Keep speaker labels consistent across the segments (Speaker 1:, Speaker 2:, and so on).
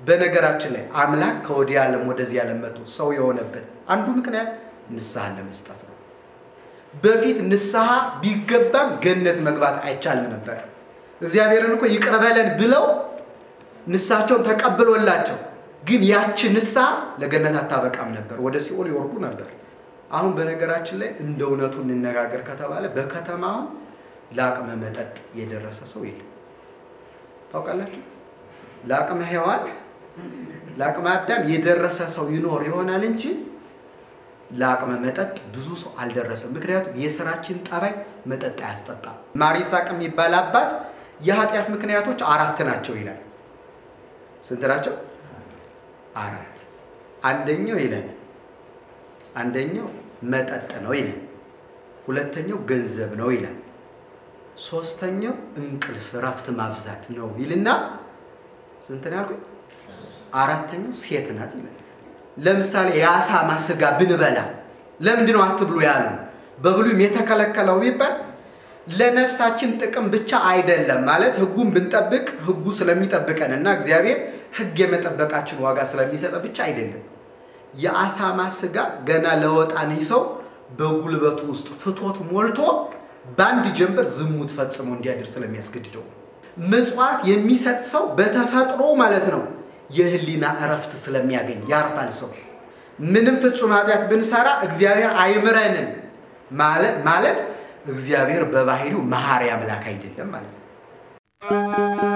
Speaker 1: በነገራችን ላይ አምላክ ከወዲህ ዓለም ወደዚህ ዓለም መጥቶ ሰው የሆነበት አንዱ ምክንያት ንስሐን ለመስጠት ነው። በፊት ንስሐ ቢገባም ገነት መግባት አይቻልም ነበር። እግዚአብሔርን እኮ ይቅር በለን ብለው ንስሐቸውን ተቀብሎላቸው ግን ያቺ ንስሐ ለገነት አታበቃም ነበር፣ ወደ ሲኦል ይወርዱ ነበር። አሁን በነገራችን ላይ እንደ እውነቱ እንነጋገር ከተባለ በከተማ አሁን ለአቅመ መጠጥ የደረሰ ሰው የለም። ታውቃላችሁ? ለአቅመ ሔዋን ለአቅመ አዳም የደረሰ ሰው ይኖር ይሆናል እንጂ ለአቅመ መጠጥ ብዙ ሰው አልደረሰም። ምክንያቱም የስራችን ጠባይ መጠጥ አያስጠጣም። ማር ይስሐቅ የሚባል አባት የኃጢአት ምክንያቶች አራት ናቸው ይላል። ስንት ናቸው? አራት። አንደኛው ይላል አንደኛው መጠጥ ነው ይላል። ሁለተኛው ገንዘብ ነው ይላል። ሶስተኛው እንቅልፍ እረፍት ማብዛት ነው ይልና ስንት ነው ያልኩኝ? አራተኛው ሴት ናት ይላል። ለምሳሌ የአሳማ ስጋ ብንበላ ለምንድን ነው አትብሉ ያሉ? በብሉይም የተከለከለው ቢባል ለነፍሳችን ጥቅም ብቻ አይደለም ማለት ህጉን ብንጠብቅ ህጉ ስለሚጠብቀን እና እግዚአብሔር ህግ የመጠበቃችን ዋጋ ስለሚሰጠ ብቻ አይደለም። የአሳማ ስጋ ገና ለወጣኒ ሰው በጉልበቱ ውስጥ ፍቶት ሞልቶ በአንድ ጀንበር ዝሙት ፈጽሞ እንዲያድር ስለሚያስገድደው ምጽዋት የሚሰጥ ሰው በተፈጥሮ ማለት ነው የህሊና እረፍት ስለሚያገኝ ያርፋል። ሰው ምንም ፍጹም ኃጢአት ብንሰራ እግዚአብሔር አይምረንም ማለት እግዚአብሔር በባህሪው መሐሪ አምላክ አይደለም ማለት ነው።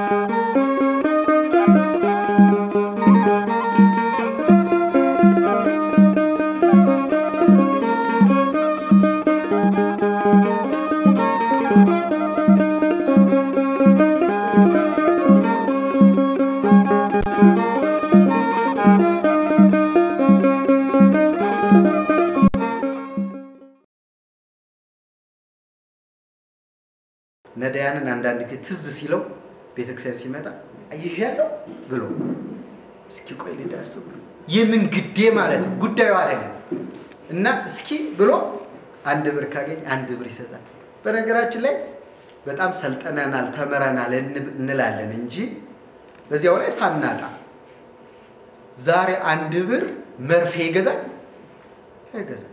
Speaker 1: ነዳያንን አንዳንድ ጊዜ ትዝ ሲለው ቤተክርስቲያን ሲመጣ አይዣለሁ ብሎ እስኪ ቆይ ልዳስ ብሎ የምን ግዴ ማለት ነው ጉዳዩ አይደለም። እና እስኪ ብሎ አንድ ብር ካገኝ አንድ ብር ይሰጣል። በነገራችን ላይ በጣም ሰልጠነናል ተምረናል እንላለን እንጂ በዚያው ላይ ሳናጣ ዛሬ አንድ ብር መርፌ ይገዛል አይገዛል።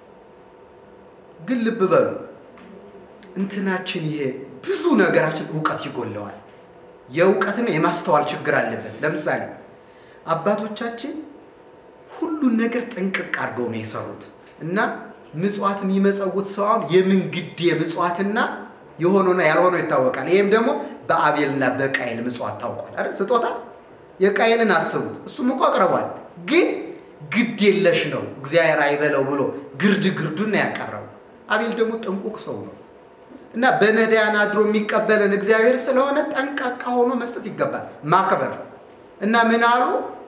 Speaker 1: ግን ልብ በሉ እንትናችን ይሄ ብዙ ነገራችን እውቀት ይጎለዋል። የእውቀትና የማስተዋል ችግር አለበት። ለምሳሌ አባቶቻችን ሁሉን ነገር ጥንቅቅ አድርገው ነው የሰሩት እና ምጽዋት የሚመጸውት ሰው አሁን የምን ግዴ ምጽዋትና የሆነውና ያልሆነው ይታወቃል። ይህም ደግሞ በአቤልና በቃይል ምጽዋት ታውቋል አይደል? ስጦታ የቃይልን አስቡት። እሱም እኮ አቅርቧል፣ ግን ግድ የለሽ ነው እግዚአብሔር አይበለው ብሎ ግርድ ግርዱን ነው ያቀረበው። አቤል ደግሞ ጥንቁቅ ሰው ነው እና በነዳያን አድሮ የሚቀበለን እግዚአብሔር ስለሆነ ጠንቃቃ ሆኖ መስጠት ይገባል፣ ማክበር እና ምን አሉ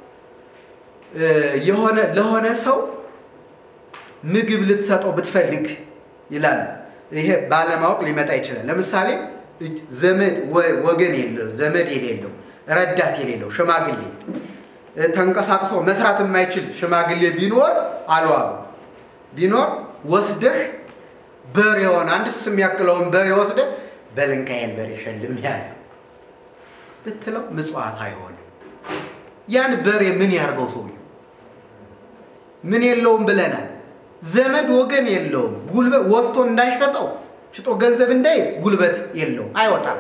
Speaker 1: የሆነ ለሆነ ሰው ምግብ ልትሰጠው ብትፈልግ ይላል። ይሄ ባለማወቅ ሊመጣ ይችላል። ለምሳሌ ዘመድ ወገን የለው ዘመድ የሌለው ረዳት የሌለው ሽማግሌ ተንቀሳቅሶ መስራት የማይችል ሽማግሌ ቢኖር አልዋሉ ቢኖር ወስደህ በሬውን አንድ ስስ የሚያክለውን በሬ ወስደህ በልንካዬን በሬ ሸልም ያለ ብትለው ምጽዋት አይሆንም። ያን በሬ ምን ያርገው ሰውየው? ምን የለውም ብለናል። ዘመድ ወገን የለውም። ጉልበት ወጥቶ እንዳይሸጠው ሽጦ ገንዘብ እንዳይዝ ጉልበት የለውም፣ አይወጣም።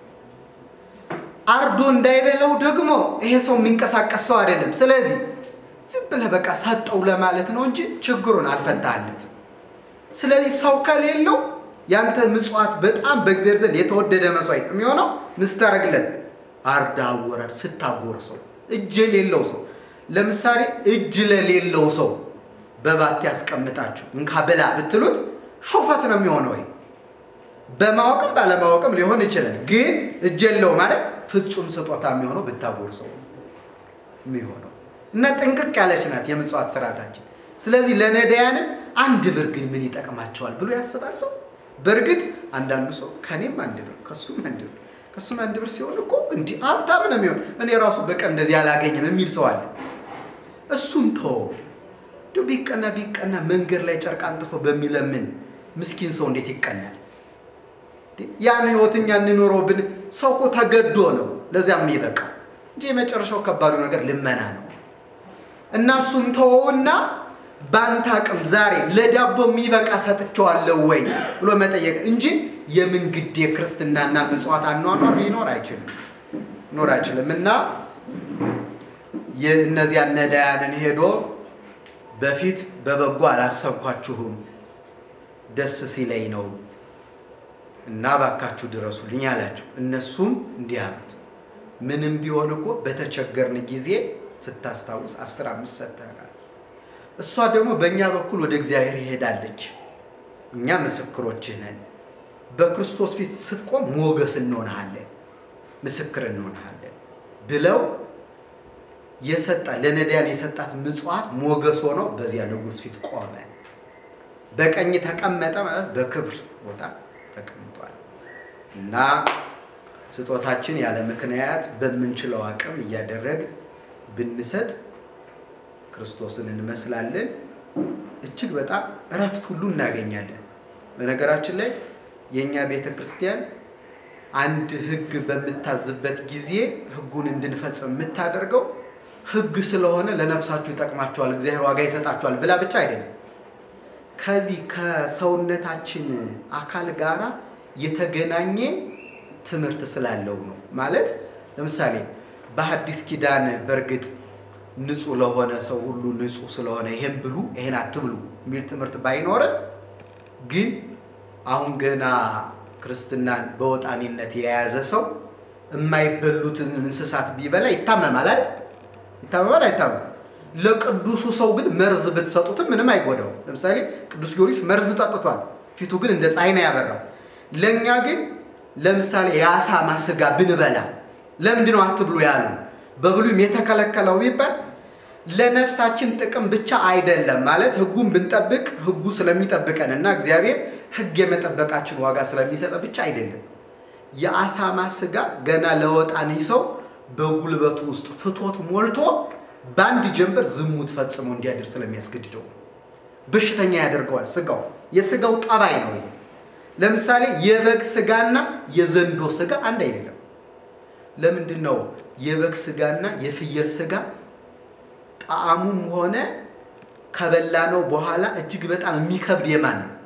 Speaker 1: አርዶ እንዳይበለው ደግሞ ይሄ ሰው የሚንቀሳቀስ ሰው አይደለም። ስለዚህ ዝም ብለህ በቃ ሰጠው ለማለት ነው እንጂ ችግሩን አልፈታለትም። ስለዚህ ሰው ከሌለው ያንተ ምጽዋት በጣም በእግዚአብሔር ዘንድ የተወደደ መስዋዕት የሚሆነው ምስታረግለት አርዳ አወራድ ስታጎርሰው እጅ የሌለው ሰው ለምሳሌ እጅ ለሌለው ሰው በባቴ ያስቀምጣችሁ እንካ ብላ ብትሉት ሹፈት ነው የሚሆነው። ወይ በማወቅም ባለማወቅም ሊሆን ይችላል። ግን እጅ የለው ማለት ፍጹም ስጦታ የሚሆነው ብታጎርሰው የሚሆነው እና ጥንቅቅ ያለች ናት የምጽዋት ስርዓታችን። ስለዚህ ለነዳያንም አንድ ብር ግን ምን ይጠቅማቸዋል ብሎ ያስባል ሰው። በእርግጥ አንዳንዱ ሰው ከኔም አንድ ብር ከሱም አንድ ብር ከሱም አንድ ብር ሲሆን እኮ እንዲህ ሀብታም ነው የሚሆን እኔ ራሱ በቀን እንደዚህ አላገኝም የሚል ሰው አለ። እሱን ተወው። እንዲሁ ቢቀና ቢቀና መንገድ ላይ ጨርቅ አንጥፎ በሚለምን ምስኪን ሰው እንዴት ይቀናል? ያን ህይወት እኛ እንኖረው ብን ሰው እኮ ተገዶ ነው ለዚያ የሚበቃ እንጂ የመጨረሻው ከባዱ ነገር ልመና ነው እና እሱን ተወውና በአንተ አቅም ዛሬ ለዳቦ የሚበቃ ሰጥቼዋለሁ ወይ ብሎ መጠየቅ እንጂ የምን ግድ የክርስትናና ምጽዋት አኗኗር ሊኖር አይችልም ሊኖር አይችልም እና የእነዚያን ነዳያንን ሄዶ በፊት በበጎ አላሰብኳችሁም ደስ ሲለኝ ነው እና ባካችሁ ድረሱልኝ አላቸው። እነሱም እንዲህ አሉት፣ ምንም ቢሆን እኮ በተቸገርን ጊዜ ስታስታውስ አስር አምስት ሰጥተናል። እሷ ደግሞ በእኛ በኩል ወደ እግዚአብሔር ይሄዳለች። እኛ ምስክሮችህ ነን። በክርስቶስ ፊት ስትቆም ሞገስ እንሆንሃለን፣ ምስክር እንሆንሃለን ብለው የሰጣ ለነዳያን የሰጣት ምጽዋት ሞገስ ሆነው በዚያ ንጉሥ ፊት ቆመ። በቀኝ ተቀመጠ ማለት በክብር ቦታ ተቀምጧል እና ስጦታችን ያለ ምክንያት በምንችለው አቅም እያደረግ ብንሰጥ ክርስቶስን እንመስላለን። እጅግ በጣም እረፍት ሁሉ እናገኛለን። በነገራችን ላይ የእኛ ቤተ ክርስቲያን አንድ ሕግ በምታዝበት ጊዜ ሕጉን እንድንፈጽም የምታደርገው ሕግ ስለሆነ ለነፍሳችሁ ይጠቅማችኋል፣ እግዚአብሔር ዋጋ ይሰጣችኋል ብላ ብቻ አይደለም ከዚህ ከሰውነታችን አካል ጋራ የተገናኘ ትምህርት ስላለው ነው። ማለት ለምሳሌ በሐዲስ ኪዳን በእርግጥ ንጹሕ ለሆነ ሰው ሁሉ ንጹሕ ስለሆነ ይሄን ብሉ ይሄን አትብሉ የሚል ትምህርት ባይኖርም ግን አሁን ገና ክርስትናን በወጣኒነት የያዘ ሰው የማይበሉትን እንስሳት ቢበላ ይታመማል አይደል? ይታመማል አይታመም? ለቅዱሱ ሰው ግን መርዝ ብትሰጡትም ምንም አይጎዳው። ለምሳሌ ቅዱስ ጊዮርጊስ መርዝ ጠጥቷል፣ ፊቱ ግን እንደ ፀሐይ ነው ያበራው። ለእኛ ግን ለምሳሌ የአሳማ ስጋ ብንበላ ለምንድን ነው አትብሉ ያሉ? በብሉይም የተከለከለው ቢባል ለነፍሳችን ጥቅም ብቻ አይደለም። ማለት ሕጉን ብንጠብቅ ሕጉ ስለሚጠብቀን እና እግዚአብሔር ሕግ የመጠበቃችን ዋጋ ስለሚሰጠ ብቻ አይደለም። የአሳማ ስጋ ገና ለወጣኒ ሰው በጉልበቱ ውስጥ ፍቶት ሞልቶ በአንድ ጀንበር ዝሙት ፈጽሞ እንዲያድር ስለሚያስገድደው በሽተኛ ያደርገዋል። ስጋው የስጋው ጠባይ ነው። ለምሳሌ የበግ ስጋና የዘንዶ ስጋ አንድ አይደለም። ለምንድን ነው የበግ ስጋና የፍየል ስጋ ጣዕሙም ሆነ ከበላ ነው በኋላ እጅግ በጣም የሚከብድ የማን ነው?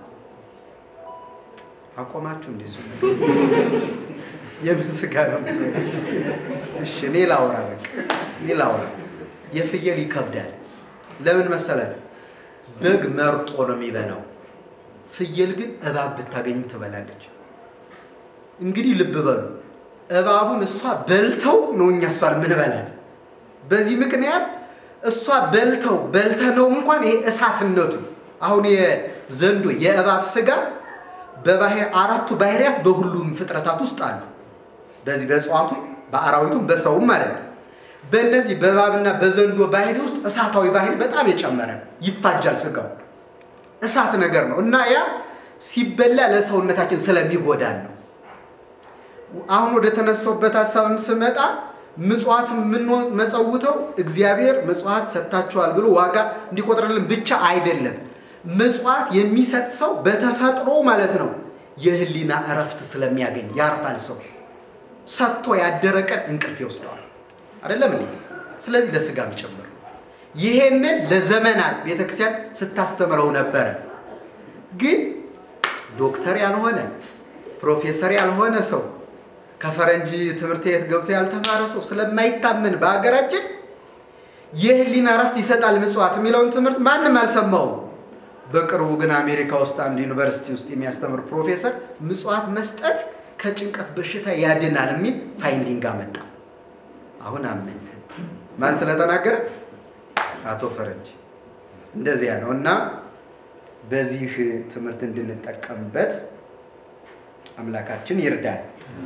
Speaker 1: አቆማችሁ እንዴ? እሱ የምን ስጋ ነው? እሺ እኔ ላውራ፣ በቃ እኔ ላውራ። የፍየል ይከብዳል። ለምን መሰላል? በግ መርጦ ነው የሚበላው። ፍየል ግን እባብ ብታገኙ ትበላለች። እንግዲህ ልብ በሉ፣ እባቡን እሷ በልተው ነው እኛ እሷን ምንበላት። በዚህ ምክንያት እሷ በልተው በልተነው እንኳን ይሄ እሳትነቱ አሁን የዘንዶ የእባብ ስጋ በባህር አራቱ ባህሪያት በሁሉም ፍጥረታት ውስጥ አሉ። በዚህ በእጽዋቱም በአራዊቱም በሰውም ማለት ነው። በእነዚህ በእባብና በዘንዶ ባህሪ ውስጥ እሳታዊ ባህሪ በጣም የጨመረ ይፋጃል። ስጋው እሳት ነገር ነው እና ያ ሲበላ ለሰውነታችን ስለሚጎዳን ነው። አሁን ወደ ተነሳውበት ሀሳብም ስመጣ ምጽዋት የምንመጸውተው እግዚአብሔር ምጽዋት ሰጥታችኋል ብሎ ዋጋ እንዲቆጥርልን ብቻ አይደለም። ምጽዋት የሚሰጥ ሰው በተፈጥሮ ማለት ነው የህሊና እረፍት ስለሚያገኝ ያርፋል። ሰው ሰጥቶ ያደረ ቀን እንቅልፍ ይወስደዋል። አይደለም እንዴ? ስለዚህ ለስጋም ጭምር ይሄንን ለዘመናት ቤተክርስቲያን ስታስተምረው ነበረ። ግን ዶክተር ያልሆነ ፕሮፌሰር ያልሆነ ሰው ከፈረንጅ ትምህርት ቤት ገብቶ ያልተማረ ሰው ስለማይታመን በሀገራችን የህሊና እረፍት ይሰጣል ምጽዋት የሚለውን ትምህርት ማንም አልሰማውም። በቅርቡ ግን አሜሪካ ውስጥ አንድ ዩኒቨርሲቲ ውስጥ የሚያስተምር ፕሮፌሰር ምጽዋት መስጠት ከጭንቀት በሽታ ያድናል የሚል ፋይንዲንግ አመጣ። አሁን አመን ማን ስለተናገረ? አቶ ፈረንጅ። እንደዚያ ነው እና በዚህ ትምህርት እንድንጠቀምበት አምላካችን ይርዳል።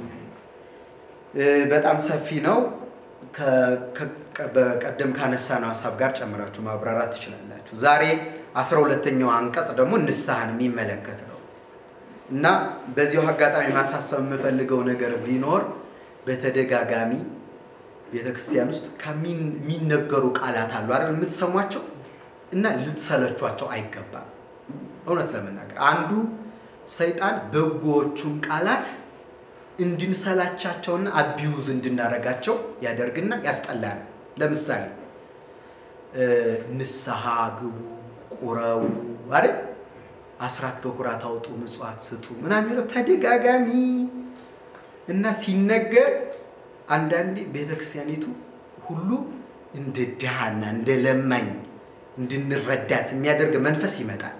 Speaker 1: በጣም ሰፊ ነው። በቀደም ካነሳነው ሀሳብ ጋር ጨምራችሁ ማብራራት ትችላላችሁ። ዛሬ አስራ ሁለተኛው አንቀጽ ደግሞ ንስሐን የሚመለከት ነው እና በዚሁ አጋጣሚ ማሳሰብ የምፈልገው ነገር ቢኖር በተደጋጋሚ ቤተክርስቲያን ውስጥ ከሚነገሩ ቃላት አሉ አይደል? የምትሰሟቸው እና ልትሰለቿቸው አይገባም። እውነት ለመናገር አንዱ ሰይጣን በጎዎቹን ቃላት እንድንሰላቻቸውና አቢዩዝ እንድናረጋቸው ያደርግና ያስጠላል። ለምሳሌ ንስሐ ግቡ፣ ቁረቡ አይደል አስራት በኩራት አውጡ፣ ምጽዋት ስጡ ምናምን የሚለው ተደጋጋሚ እና ሲነገር አንዳንዴ ቤተክርስቲያኒቱ ሁሉ እንደ ድሃና እንደ ለማኝ እንድንረዳት የሚያደርግ መንፈስ ይመጣል።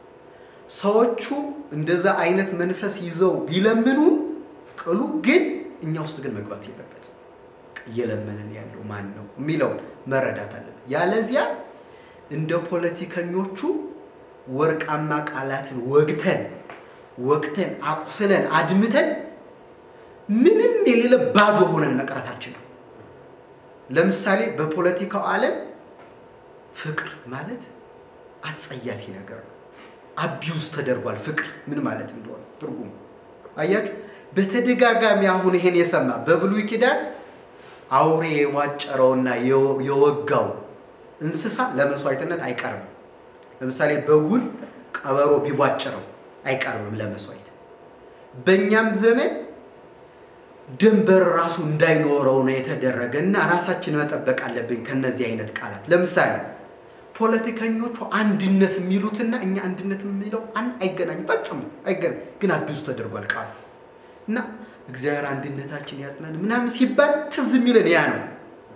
Speaker 1: ሰዎቹ እንደዛ አይነት መንፈስ ይዘው ቢለምኑ ቅሉ ግን እኛ ውስጥ ግን መግባት የለበትም። እየለመንን ያለው ማን ነው የሚለውን መረዳት አለብን። ያለዚያ እንደ ፖለቲከኞቹ ወርቃማ ቃላትን ወግተን ወግተን አቁስለን አድምተን ምንም የሌለ ባዶ ሆነን መቅረታችን ነው። ለምሳሌ በፖለቲካው ዓለም ፍቅር ማለት አጸያፊ ነገር ነው። አቢውዝ ተደርጓል። ፍቅር ምን ማለት እንደሆነ ትርጉሙ አያችሁ። በተደጋጋሚ አሁን ይሄን የሰማ በብሉይ ኪዳን አውሬ የዋጨረውና የወጋው እንስሳ ለመስዋዕትነት አይቀርብም። ለምሳሌ በጉን ቀበሮ ቢቧጭረው አይቀርብም ለመስዋዕት። በእኛም ዘመን ድንበር ራሱ እንዳይኖረው ነው የተደረገ እና ራሳችን መጠበቅ አለብን ከነዚህ አይነት ቃላት። ለምሳሌ ፖለቲከኞቹ አንድነት የሚሉትና እኛ አንድነት የሚለው አይገናኝም፣ ፈጽሞ አይገናኝ። ግን አቢውዝ ተደርጓል ቃሉ እና እግዚአብሔር አንድነታችን ያጽናን ምናምን ሲባል ትዝ የሚለን ያ ነው።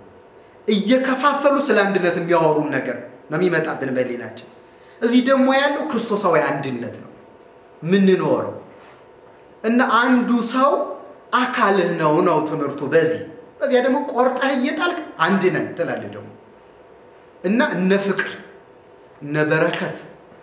Speaker 1: እየከፋፈሉ ስለ አንድነት የሚያወሩን ነገር ነው የሚመጣብን በሌላችን። እዚህ ደግሞ ያለው ክርስቶሳዊ አንድነት ነው ምንኖረው እና አንዱ ሰው አካልህ ነው ነው ትምህርቱ። በዚህ በዚያ ደግሞ ቆርጠህ እየጣልክ አንድ ነን ትላለህ ደግሞ እና እነ ፍቅር እነ በረከት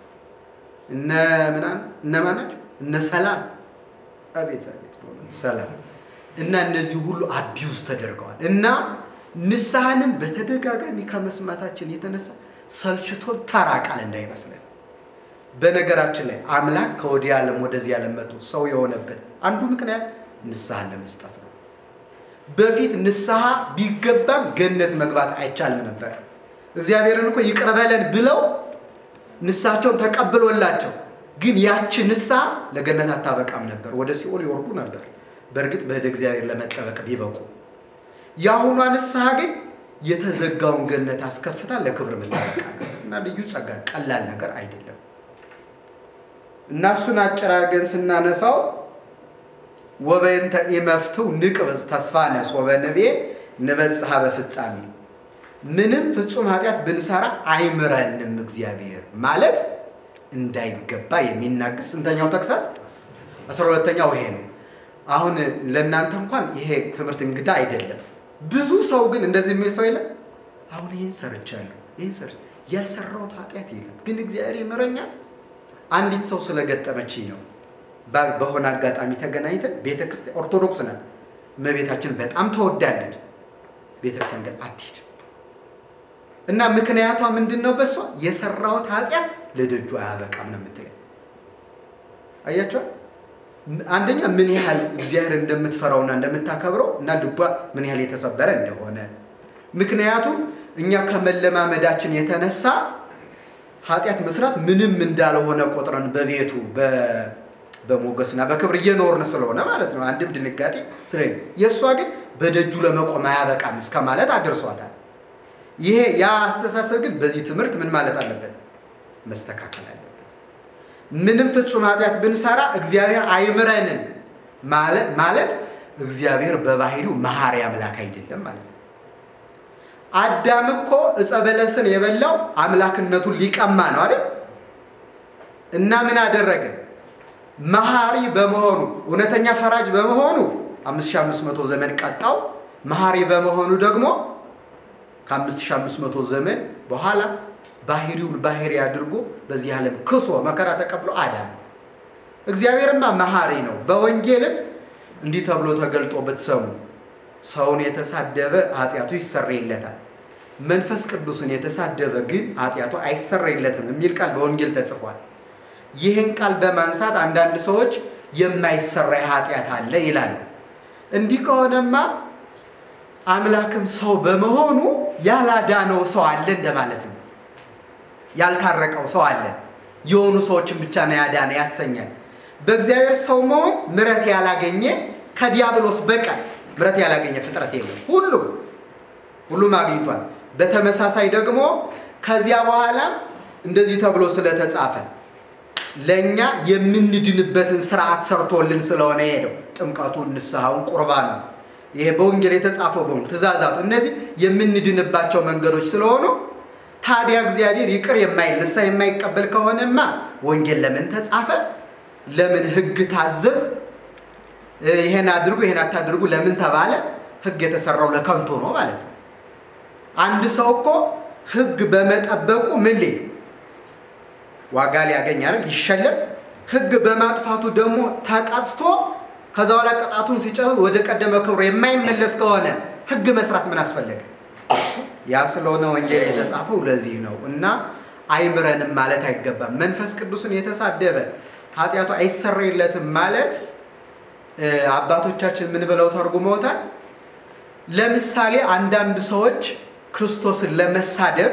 Speaker 1: እነ ምናምን እነማን ናቸው? እነ ሰላም አቤት አቤት ሰላም እና እነዚህ ሁሉ አቢውዝ ተደርገዋል እና ንስሐንም በተደጋጋሚ ከመስማታችን የተነሳ ሰልችቶ ተራ ቃል እንዳይመስለን። በነገራችን ላይ አምላክ ከወዲህ ዓለም ወደዚህ ዓለም መጥቶ ሰው የሆነበት አንዱ ምክንያት ንስሐን ለመስጠት ነው። በፊት ንስሐ ቢገባም ገነት መግባት አይቻልም ነበር። እግዚአብሔርን እኮ ይቅር በለን ብለው ንስሐቸውን ተቀብሎላቸው ግን ያቺ ንስሐ ለገነት አታበቃም ነበር፣ ወደ ሲኦል ይወርዱ ነበር። በእርግጥ በህደ እግዚአብሔር ለመጠበቅ ቢበቁ፣ የአሁኗ ንስሐ ግን የተዘጋውን ገነት አስከፍታ ለክብር መጠበቅ እና ልዩ ጸጋ፣ ቀላል ነገር አይደለም እና እሱን አጨራርገን ስናነሳው ወበእንተ ኢመፍትው ንቅብዝ ተስፋ ነስ ወበንቤ ንበጽሐ በፍጻሜ ምንም ፍጹም ኃጢአት ብንሰራ አይምረንም እግዚአብሔር ማለት እንዳይገባ የሚናገር ስንተኛው ተግሳጽ? አስራ ሁለተኛው ይሄ ነው። አሁን ለእናንተ እንኳን ይሄ ትምህርት እንግዳ አይደለም። ብዙ ሰው ግን እንደዚህ የሚል ሰው የለም። አሁን ይህን ሰርቻለሁ፣ ይህን ሰር ያልሰራሁት ኃጢአት የለም፣ ግን እግዚአብሔር ይምረኛል። አንዲት ሰው ስለገጠመችኝ ነው። በሆነ አጋጣሚ ተገናኝተን ቤተክርስቲያን ኦርቶዶክስ ናት፣ እመቤታችን በጣም ተወዳለች። ቤተክርስቲያን ግን አትሄድም እና ምክንያቷ ምንድን ነው? በሷ የሰራሁት ኃጢአት ለደጁ አያበቃም ነው የምትለኝ። አያቸዋል። አንደኛ ምን ያህል እግዚአብሔር እንደምትፈራውና እንደምታከብረው እና ልቧ ምን ያህል የተሰበረ እንደሆነ ምክንያቱም እኛ ከመለማመዳችን የተነሳ ኃጢአት መስራት ምንም እንዳልሆነ ቆጥረን በቤቱ በሞገስና በክብር እየኖርን ስለሆነ ማለት ነው። አንድም ድንጋጤ ስለ የእሷ ግን በደጁ ለመቆም አያበቃም እስከ ማለት አድርሷታል። ይሄ ያ አስተሳሰብ ግን በዚህ ትምህርት ምን ማለት አለበት? መስተካከል አለበት። ምንም ፍጹም ኃጢአት ብንሰራ እግዚአብሔር አይምረንም ማለት እግዚአብሔር በባህሪው መሐሪ አምላክ አይደለም ማለት ነው። አዳም እኮ ዕፀ በለስን የበላው አምላክነቱን ሊቀማ ነው አይደል? እና ምን አደረገ? መሐሪ በመሆኑ እውነተኛ ፈራጅ በመሆኑ 5500 ዘመን ቀጣው። መሐሪ በመሆኑ ደግሞ ከ5500 ዘመን በኋላ ባህሪውን ባህሪ አድርጎ በዚህ ዓለም ክሶ መከራ ተቀብሎ አዳነ። እግዚአብሔርማ መሐሪ ነው። በወንጌልም እንዲህ ተብሎ ተገልጦ ብትሰሙ ሰውን የተሳደበ ኃጢአቱ ይሰረይለታል፣ መንፈስ ቅዱስን የተሳደበ ግን ኃጢአቱ አይሰረይለትም የሚል ቃል በወንጌል ተጽፏል። ይህን ቃል በማንሳት አንዳንድ ሰዎች የማይሰራይ ኃጢአት አለ ይላሉ። እንዲህ ከሆነማ አምላክም ሰው በመሆኑ ያላዳነው ሰው አለ እንደማለት ነው። ያልታረቀው ሰው አለ። የሆኑ ሰዎችን ብቻ ነው ያዳነ ያሰኛል። በእግዚአብሔር ሰው መሆን ምሕረት ያላገኘ ከዲያብሎስ በቀር ምሕረት ያላገኘ ፍጥረት የለም። ሁሉም ሁሉም አግኝቷል። በተመሳሳይ ደግሞ ከዚያ በኋላ እንደዚህ ተብሎ ስለተጻፈ ለእኛ የምንድንበትን ስርዓት ሰርቶልን ስለሆነ ሄደው ጥምቀቱን፣ ንስሐውን፣ ቁርባኑ ይሄ በወንጌል የተጻፈው በሙሉ ትእዛዛቱ እነዚህ የምንድንባቸው መንገዶች ስለሆኑ ታዲያ እግዚአብሔር ይቅር የማይል ንስሐ የማይቀበል ከሆነማ ወንጌል ለምን ተጻፈ? ለምን ሕግ ታዘዝ? ይሄን አድርጉ ይሄን አታድርጉ ለምን ተባለ? ሕግ የተሰራው ለከንቱ ነው ማለት ነው። አንድ ሰው እኮ ሕግ በመጠበቁ ምን ሊል ዋጋ ሊያገኝ አይደል? ሊሸለም። ሕግ በማጥፋቱ ደግሞ ተቀጥቶ ከዛ በኋላ ቅጣቱን ሲጨርስ ወደ ቀደመ ክብሩ የማይመለስ ከሆነ ሕግ መስራት ምን አስፈለገ? ያ ስለሆነ ወንጌል የተጻፈው ለዚህ ነው እና አይምረንም ማለት አይገባም። መንፈስ ቅዱስን የተሳደበ ኃጢአቱ አይሰረይለትም ማለት አባቶቻችን ምን ብለው ተርጉመውታል? ለምሳሌ አንዳንድ ሰዎች ክርስቶስን ለመሳደብ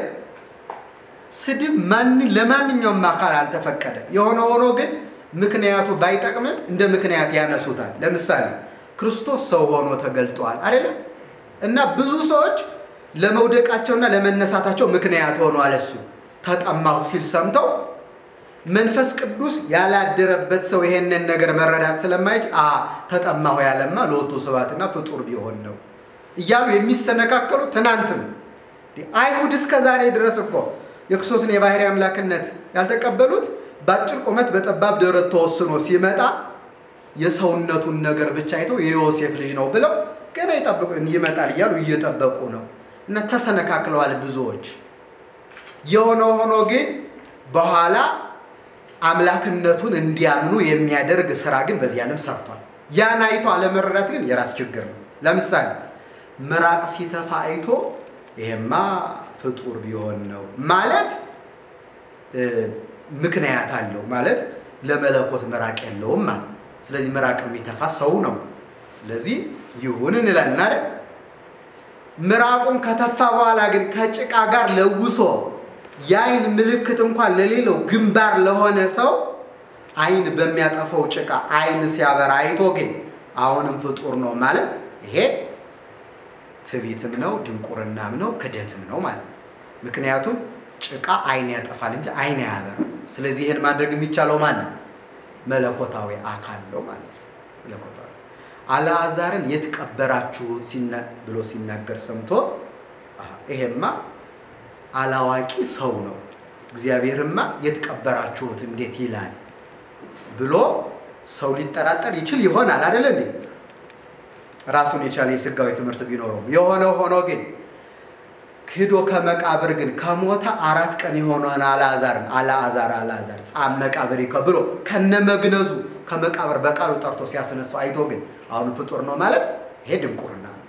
Speaker 1: ስድብ ማን ለማንኛውም አካል አልተፈቀደ። የሆነ ሆኖ ግን ምክንያቱ ባይጠቅምም እንደ ምክንያት ያነሱታል። ለምሳሌ ክርስቶስ ሰው ሆኖ ተገልጧል አይደለም እና ብዙ ሰዎች ለመውደቃቸውና ለመነሳታቸው ምክንያት ሆኗል። እሱ ተጠማሁ ሲል ሰምተው መንፈስ ቅዱስ ያላደረበት ሰው ይሄንን ነገር መረዳት ስለማይችል አ ተጠማሁ ያለማ ለወቱ ስብሐትና ፍጡር ቢሆን ነው እያሉ የሚሰነካከሉ ትናንትም አይሁድ እስከ ዛሬ ድረስ እኮ የክርስቶስን የባህሪ አምላክነት ያልተቀበሉት በአጭር ቁመት በጠባብ ደረት ተወስኖ ሲመጣ የሰውነቱን ነገር ብቻ አይተው የዮሴፍ ልጅ ነው ብለው ገና ይጠብቁ ይመጣል እያሉ እየጠበቁ ነው እና ተሰነካክለዋል ብዙዎች። የሆነ ሆኖ ግን በኋላ አምላክነቱን እንዲያምኑ የሚያደርግ ስራ ግን በዚህ ዓለም ሰርቷል። ያን አይቶ አለመረዳት ግን የራስ ችግር ነው። ለምሳሌ ምራቅ ሲተፋ አይቶ ይሄማ ፍጡር ቢሆን ነው ማለት ምክንያት አለው ማለት ለመለኮት ምራቅ የለውም ማለት ስለዚህ ምራቅ የሚተፋ ሰው ነው። ስለዚህ ይሁን እንላለን አይደል? ምራቁም ከተፋ በኋላ ግን ከጭቃ ጋር ለውሶ የአይን ምልክት እንኳን ለሌለው ግንባር ለሆነ ሰው አይን በሚያጠፋው ጭቃ አይን ሲያበራ አይቶ ግን አሁንም ፍጡር ነው ማለት ይሄ ትዕቢትም ነው፣ ድንቁርናም ነው፣ ክደትም ነው ማለት ነው። ምክንያቱም ጭቃ አይን ያጠፋል እንጂ አይን አያበራም። ስለዚህ ይህን ማድረግ የሚቻለው ማለት ነው መለኮታዊ አካል ነው ማለት ነው። መለኮታዊ አልዓዛርን የት ቀበራችሁት ብሎ ሲናገር ሰምቶ ይሄማ አላዋቂ ሰው ነው፣ እግዚአብሔርማ የት ቀበራችሁት እንዴት ይላል ብሎ ሰው ሊጠራጠር ይችል ይሆናል አይደለ እንዴ? ራሱን የቻለ የስጋዊ ትምህርት ቢኖረው የሆነ ሆኖ ግን ሂዶ ከመቃብር ግን ከሞተ አራት ቀን የሆነን አልዓዛርን አልዓዛር አልዓዛር ጻም መቃብር ብሎ ከነ መግነዙ ከመቃብር በቃሉ ጠርቶ ሲያስነሳው አይቶ ግን አሁን ፍጡር ነው ማለት ይሄ ድንቁርና ነው።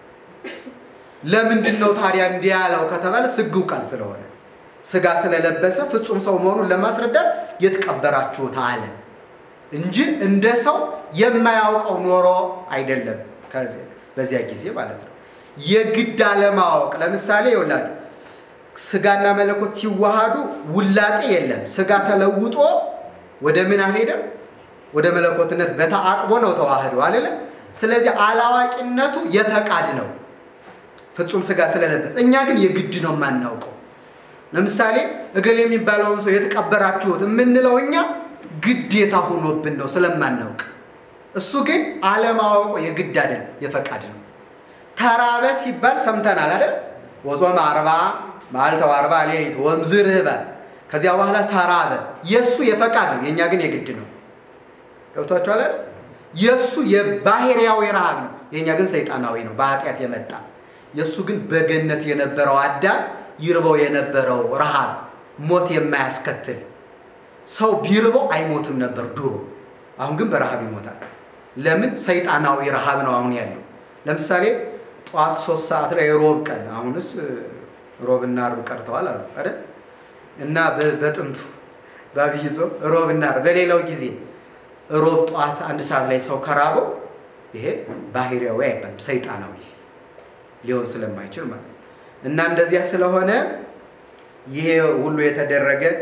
Speaker 1: ለምንድን ነው ታዲያ እንዲህ ያለው ከተባለ ስግው ቃል ስለሆነ ስጋ ስለለበሰ ፍጹም ሰው መሆኑን ለማስረዳት የትቀበራችሁት አለ እንጂ እንደ ሰው የማያውቀው ኖሮ አይደለም። በዚያ ጊዜ ማለት ነው። የግድ አለማወቅ ለምሳሌ ይኸውላችሁ ስጋና መለኮት ሲዋሃዱ ውላጤ የለም። ስጋ ተለውጦ ወደ ምን አልሄደም? ወደ መለኮትነት በተአቅቦ ነው ተዋህዶ አይደለም። ስለዚህ አላዋቂነቱ የፈቃድ ነው ፍጹም ስጋ ስለለበሰ። እኛ ግን የግድ ነው የማናውቀው። ለምሳሌ እገሌ የሚባለውን ሰው የተቀበራችሁት የምንለው እኛ ግዴታ ሆኖብን ነው ስለማናውቅ። እሱ ግን አለማወቁ የግድ አይደል፣ የፈቃድ ነው። ተራበ ሲባል ሰምተናል አይደል? ወጾመ አርባ መዓልተ ወአርባ ሌሊት ወእምዝርህበ ከዚያ በኋላ ተራበ። የእሱ የፈቃድ ነው፣ የእኛ ግን የግድ ነው። ገብቷችኋል አይደል? የእሱ የባህርያዊ ረሃብ ነው፣ የእኛ ግን ሰይጣናዊ ነው፣ በኃጢአት የመጣ የእሱ ግን በገነት የነበረው አዳም ይርበው የነበረው ረሃብ ሞት የማያስከትል ሰው ቢርበው አይሞትም ነበር ድሮ። አሁን ግን በረሃብ ይሞታል። ለምን? ሰይጣናዊ ረሃብ ነው አሁን ያለው። ለምሳሌ ጠዋት ሶስት ሰዓት ላይ ሮብ ቀን አሁንስ ሮብና አርብ ቀርተዋል አሉ አይደል? እና በጥንቱ በአብይ ጾም ሮብና አርብ በሌላው ጊዜ ሮብ ጠዋት አንድ ሰዓት ላይ ሰው ከራበው ይሄ ባህሪያዊ አይባልም ሰይጣናዊ ሊሆን ስለማይችል ማለት ነው። እና እንደዚያ ስለሆነ ይሄ ሁሉ የተደረገ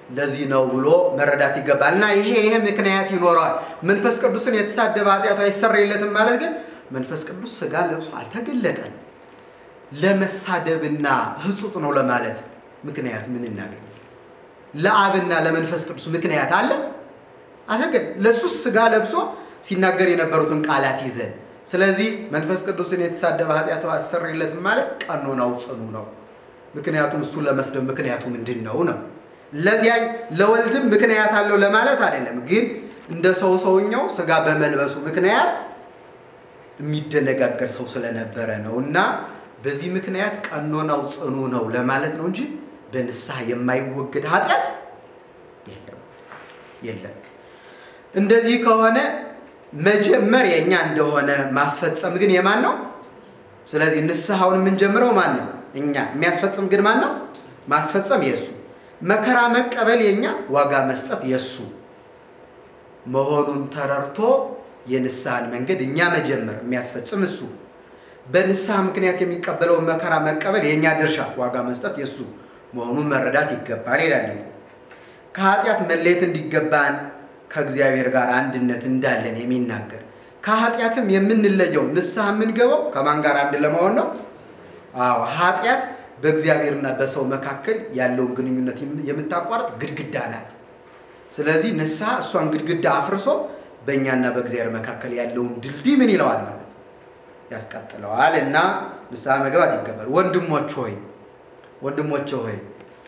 Speaker 1: ለዚህ ነው ብሎ መረዳት ይገባል። እና ይሄ ይሄ ምክንያት ይኖረዋል። መንፈስ ቅዱስን የተሳደበ ኃጢአቱ አይሰረይለትም ማለት ግን መንፈስ ቅዱስ ስጋ ለብሶ አልተገለጠም። ለመሳደብና ህጹጥ ነው ለማለት ምክንያት ምን እናገኝ? ለአብና ለመንፈስ ቅዱስ ምክንያት አለ አልተገ ለሱስ ስጋ ለብሶ ሲናገር የነበሩትን ቃላት ይዘን ስለዚህ መንፈስ ቅዱስን የተሳደበ ኃጢአቱ አይሰረይለትም ማለት ቀኖናው ጽኑ ነው። ምክንያቱም እሱ ለመስደብ ምክንያቱ ምንድን ነው ነው ለዚያ ለወልድም ምክንያት አለው ለማለት አይደለም። ግን እንደ ሰው ሰውኛው ስጋ በመልበሱ ምክንያት የሚደነጋገር ሰው ስለነበረ ነው እና በዚህ ምክንያት ቀኖናው ጽኑ ነው ለማለት ነው እንጂ በንስሐ የማይወገድ ኃጢአት የለም የለም። እንደዚህ ከሆነ መጀመር የእኛ እንደሆነ ማስፈጸም ግን የማን ነው? ስለዚህ ንስሐውን የምንጀምረው ማን ነው? እኛ። የሚያስፈጽም ግን ማን ነው? ማስፈጸም የእሱ መከራ መቀበል የኛ ዋጋ መስጠት የሱ መሆኑን ተረድቶ የንስሐን መንገድ እኛ መጀመር የሚያስፈጽም እሱ በንስሐ ምክንያት የሚቀበለውን መከራ መቀበል የእኛ ድርሻ ዋጋ መስጠት የሱ መሆኑን መረዳት ይገባል ይላል ሊቁ። ከኃጢአት መለየት እንዲገባን ከእግዚአብሔር ጋር አንድነት እንዳለን የሚናገር ከኃጢአትም የምንለየው ንስሐ የምንገባው ከማን ጋር አንድ ለመሆን ነው? አዎ ኃጢአት በእግዚአብሔርና በሰው መካከል ያለውን ግንኙነት የምታቋርጥ ግድግዳ ናት። ስለዚህ ንስሐ እሷን ግድግዳ አፍርሶ በእኛና በእግዚአብሔር መካከል ያለውን ድልድይ ምን ይለዋል ማለት ያስቀጥለዋል። እና ንስሐ መግባት ይገባል። ወንድሞች ሆይ ወንድሞች ሆይ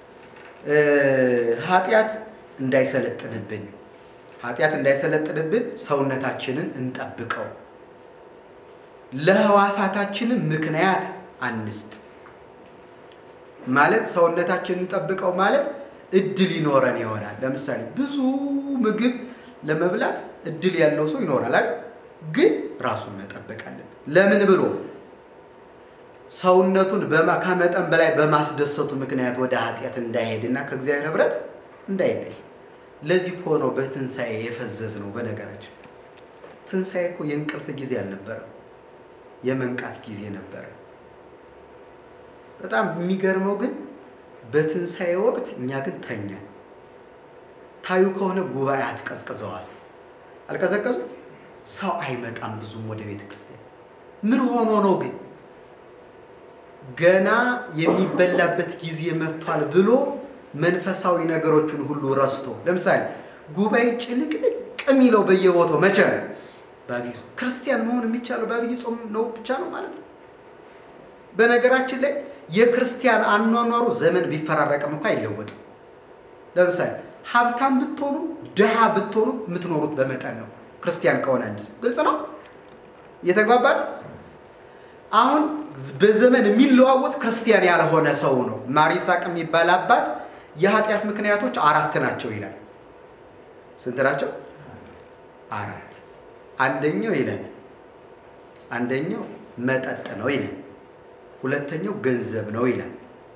Speaker 1: ኃጢአት እንዳይሰለጥንብን ኃጢአት እንዳይሰለጥንብን ሰውነታችንን እንጠብቀው፣ ለህዋሳታችንም ምክንያት አንስጥ ማለት ሰውነታችንን ጠብቀው ማለት እድል ይኖረን ይሆናል። ለምሳሌ ብዙ ምግብ ለመብላት እድል ያለው ሰው ይኖራል አይደል? ግን ራሱን መጠበቅ አለብን። ለምን ብሎ ሰውነቱን ከመጠን በላይ በማስደሰቱ ምክንያት ወደ ኃጢአት እንዳይሄድና ከእግዚአብሔር ህብረት እንዳይለይ። ለዚህ እኮ ነው በትንሣኤ የፈዘዝ ነው። በነገራችን ትንሣኤ እኮ የእንቅልፍ ጊዜ አልነበረም፣ የመንቃት ጊዜ ነበረ። በጣም የሚገርመው ግን በትንሣኤ ወቅት እኛ ግን ተኛን። ታዩ ከሆነ ጉባኤያት ቀዝቅዘዋል። አልቀዘቀዙ? ሰው አይመጣም ብዙም ወደ ቤተ ክርስቲያን። ምን ሆኖ ነው ግን? ገና የሚበላበት ጊዜ መጥቷል ብሎ መንፈሳዊ ነገሮችን ሁሉ ረስቶ፣ ለምሳሌ ጉባኤ ጭንቅንቅ የሚለው በየቦታው መቼ ነው? በአብይ ጾም። ክርስቲያን መሆን የሚቻለው በአብይ ጾም ነው ብቻ ነው ማለት ነው። በነገራችን ላይ የክርስቲያን አኗኗሩ ዘመን ቢፈራረቅም እኮ አይለወጥም። ለምሳሌ ሀብታም ብትሆኑ ድሃ ብትሆኑ የምትኖሩት በመጠን ነው። ክርስቲያን ከሆነ አንድ ሰው ግልጽ ነው። እየተግባባል አሁን በዘመን የሚለዋወጥ ክርስቲያን ያልሆነ ሰው ነው። ማር ይስሐቅ የሚባል አባት የኃጢአት ምክንያቶች አራት ናቸው ይላል። ስንት ናቸው? አራት። አንደኛው ይላል አንደኛው መጠጥ ነው ይላል። ሁለተኛው ገንዘብ ነው ይላል።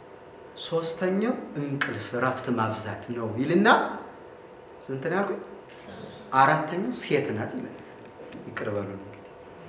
Speaker 1: ሶስተኛው እንቅልፍ እረፍት ማብዛት ነው ይልና ስንት ነው ያልኩኝ? አራተኛው ሴት ናት ይላል። ይቅር በሉን እንግዲህ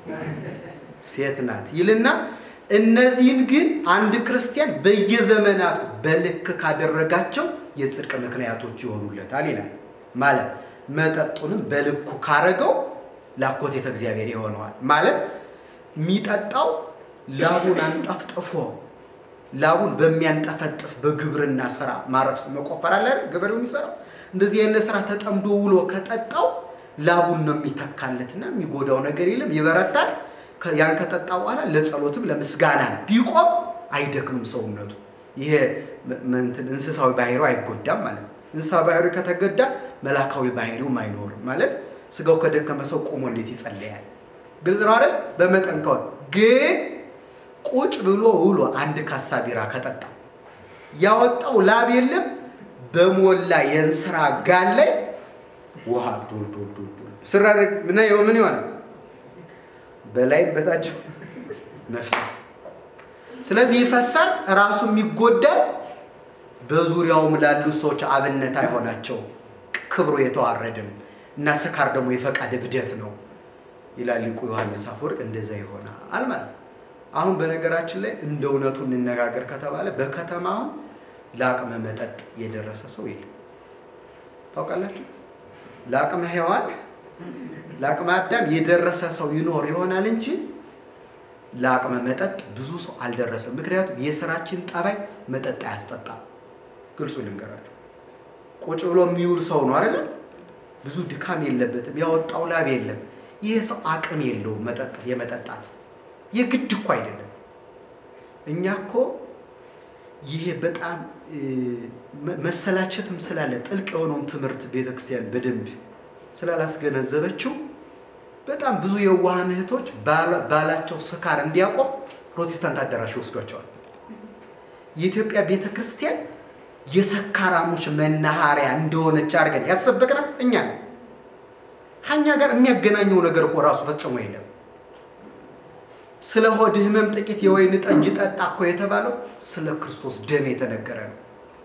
Speaker 1: ሴት ናት ይልና እነዚህን ግን አንድ ክርስቲያን በየዘመናቱ በልክ ካደረጋቸው የጽድቅ ምክንያቶች ይሆኑለታል ይላል። ማለት መጠጡንም በልኩ ካረገው ላኮቴተ እግዚአብሔር ይሆነዋል። ማለት የሚጠጣው ላቡን አንጠፍጥፎ ላቡን በሚያንጠፈጥፍ በግብርና ስራ ማረፍ መቆፈር አለ ገበሬው የሚሰራው እንደዚህ አይነት ስራ ተጠምዶ ውሎ ከጠጣው ላቡን ነው የሚተካለትና የሚጎዳው ነገር የለም፣ ይበረታል። ያን ከጠጣ በኋላ ለጸሎትም ለምስጋና ቢቆም አይደክምም ሰውነቱ። ይሄ እንስሳዊ ባህሪው አይጎዳም ማለት ነው። እንስሳዊ ባህሪው ከተጎዳ መላካዊ ባህሪውም አይኖርም ማለት ስጋው ከደከመ ሰው ቆሞ እንዴት ይጸለያል? ግልጽ ነው አይደል? በመጠን ከሆነ ግን ቁጭ ብሎ ውሎ አንድ ካሳ ቢራ ከጠጣ ያወጣው ላብ የለም በሞላ የእንስራ ጋን ላይ ውሃ ዶል ዶል ዶል ዶል ስራረግ ምን ምን ይሆናል? በላይም በታች መፍሰስ። ስለዚህ ይፈሳል፣ ራሱም ይጎዳል። በዙሪያውም ላሉ ሰዎች አብነት አይሆናቸው፣ ክብሩ የተዋረደ ነው እና ስካር ደግሞ የፈቃድ እብደት ነው ይላል ሊቁ ዮሐንስ አፈወርቅ። እንደዛ ይሆናል ማለት አሁን በነገራችን ላይ እንደ እውነቱ እንነጋገር ከተባለ በከተማ አሁን ለአቅመ መጠጥ የደረሰ ሰው የለም። ታውቃላችሁ? ለአቅመ ሔዋን ለአቅመ አዳም የደረሰ ሰው ይኖር ይሆናል እንጂ ለአቅመ መጠጥ ብዙ ሰው አልደረሰም። ምክንያቱም የስራችን ጠባይ መጠጥ አያስጠጣም። ግልጹ ልንገራችሁ፣ ቁጭ ብሎ የሚውል ሰው ነው አይደለ? ብዙ ድካም የለበትም፣ ያወጣው ላብ የለም። ይህ ሰው አቅም የለውም መጠጥ የመጠጣት የግድ እኮ አይደለም። እኛ እኮ ይሄ በጣም መሰላቸትም ስላለ ጥልቅ የሆነውን ትምህርት ቤተክርስቲያን በደንብ ስላላስገነዘበችው በጣም ብዙ የዋሃን እህቶች ባላቸው ስካር እንዲያቆም ፕሮቴስታንት አዳራሽ ይወስዷቸዋል። የኢትዮጵያ ቤተ ክርስቲያን የሰካራሞች መናኸሪያ እንደሆነች አድርገን ያሰበቅናል እኛ ነው። ከእኛ ጋር የሚያገናኘው ነገር እኮ ራሱ ፈጽሞ የለም። ስለ ሆድ ህመም ጥቂት የወይን ጠጅ ጠጣ እኮ የተባለው ስለ ክርስቶስ ደም የተነገረ ነው።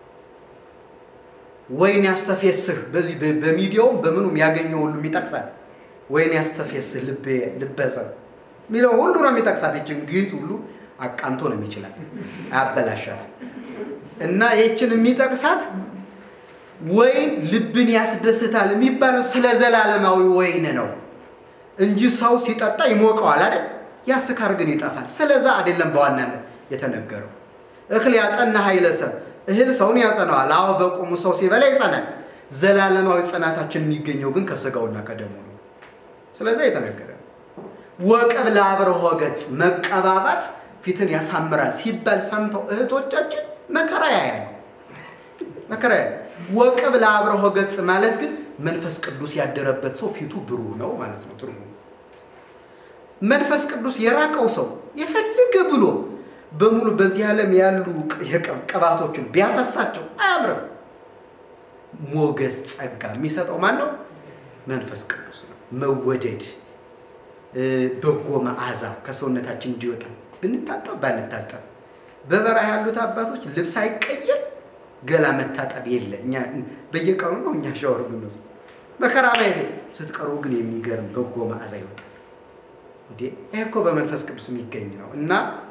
Speaker 1: ወይን ያስተፌስህ በዚህ በሚዲያውም በምኑም ያገኘው ሁሉ ይጠቅሳል። ወይን ያስተፌስህ ልበሰብ የሚለው ሁሉ ነው የሚጠቅሳት። ይችን ግዕዝ ሁሉ አቃንቶ ነው የሚችላት አያበላሻት። እና ይችን የሚጠቅሳት ወይን ልብን ያስደስታል የሚባለው ስለ ዘላለማዊ ወይን ነው እንጂ ሰው ሲጠጣ ይሞቀዋል አይደል? ያ ስካር ግን ይጠፋል። ስለዛ አይደለም በዋናነት የተነገረው። እክል ያጸና ኃይለ ሰብ እህል ሰውን ያጸናዋል። አዎ በቁሙ ሰው ሲበላ ይጸናል። ዘላለማዊ ጽናታችን የሚገኘው ግን ከስጋውና ከደሙ ነው። ስለዛ የተነገረ ወቀብ ለአብርሆ ገጽ መቀባባት ፊትን ያሳምራል ሲባል ሰምተው እህቶቻችን መከራ ያያሉ። መከራ ያያሉ። ወቀብ ለአብርሆ ገጽ ማለት ግን መንፈስ ቅዱስ ያደረበት ሰው ፊቱ ብሩህ ነው ማለት ነው ትርጉሙ። መንፈስ ቅዱስ የራቀው ሰው የፈለገ ብሎ በሙሉ በዚህ ዓለም ያሉ ቅባቶችን ቢያፈሳቸው አያምርም። ሞገስ ጸጋ የሚሰጠው ማን ነው? መንፈስ ቅዱስ ነው። መወደድ፣ በጎ መዓዛ ከሰውነታችን እንዲወጣ ብንታጠብ ባንታጠብ፣ በበረሃ ያሉት አባቶች ልብስ አይቀየር ገላ መታጠብ የለ። እኛ በየቀኑ ነው እኛ ሻወር ምንወስድ መከራ ማየት ስትቀርቡ ግን የሚገርም በጎ መዓዛ ይወጣል። እንዴ ይሄ እኮ በመንፈስ ቅዱስ የሚገኝ ነው እና